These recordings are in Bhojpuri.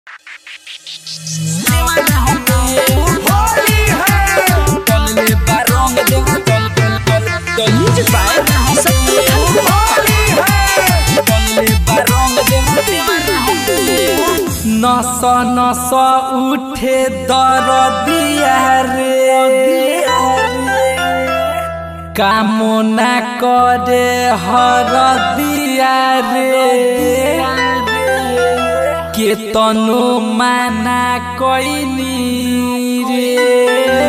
नस नस उठे दरदिया रे कामना करे हरदिया रे के तनु माना कैनी रे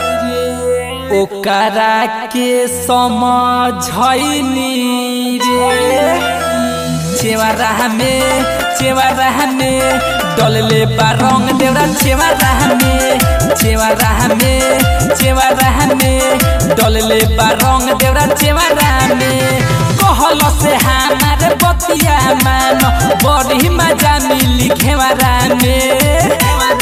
ओकरा के समझैनी रे चेवारा में चेवारा में डलले बा रंग देवरा चेवारा में चेवारा में चेवारा में डलले बा रंग देवरा चेवारा में कहल से हमारे बतिया मान बड़ी मजा मिली खेवारा में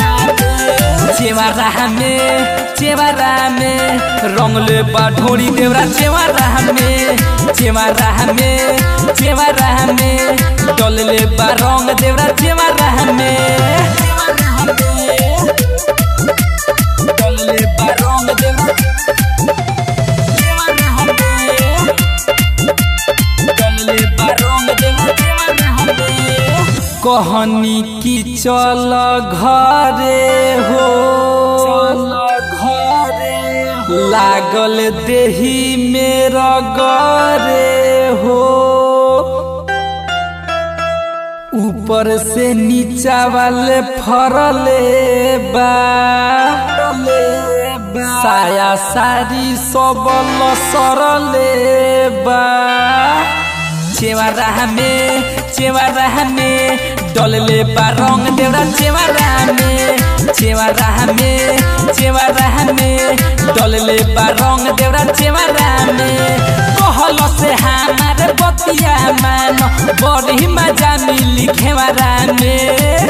चेवारा में चेवारा में रंगले बा ढोरी देवरा चेवारा में चेवारा में चेवारा में डलले बा रंग देवरा चेवारा में डलले बा रंग देवरा डलले बा रंग देवरा कहनी की चल घरे हो लागल देही मेरा गरे हो ऊपर से नीचा वाले फरले बा साया सारी सब सरले बा चेवारा में चेवारा में डलले बा रंग देवरा चेवारा में चेवारा में चेवारा में डलले बा रंग देवरा चेवारा में कहल से हमारे बतिया मान बड़ी मजा मिली खेवारा में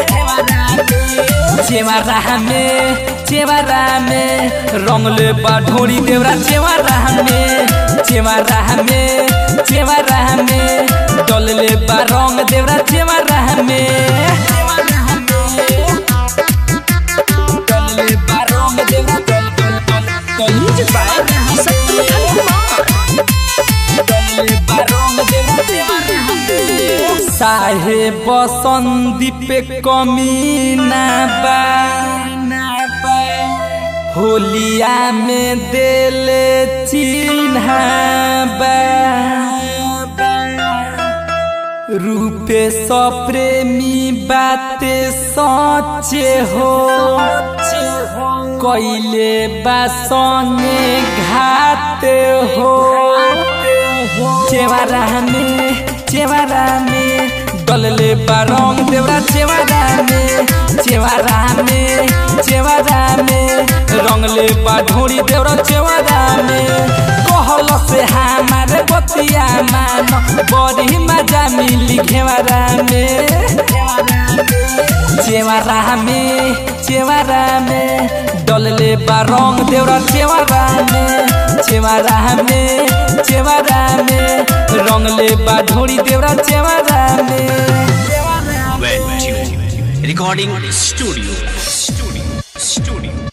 चेवारा में चेवारा में रंगले बा ढोरी देवरा चेवारा में चेवारा में चेवारा में डलले बा रंग देवरा चेवारा में डलले बा रंग देवरा डल डल डल डलले बा रंग देवरा चेवारा साहे बसंदीप कमी ना बा होलिया में देले चिन्ह रूपे सप्रेमी बाते सचे हो कैले बासने घाते हो चेवारा में चेवारा में डलले बारंग देवरा चेवारा में चेवारा में चेवारा में रंगले बा ढोरी देवरा चेवारा में कहल से हमारे बतिया मान बड़ी मजा मिली घेवारा में चेवारा में चेवारा में डलले बा रंग देवरा चेवारा में चेवारा में चेवारा में रंगले बा ढोरी देवरा चेवारा में Recording studio. Studio. Studio.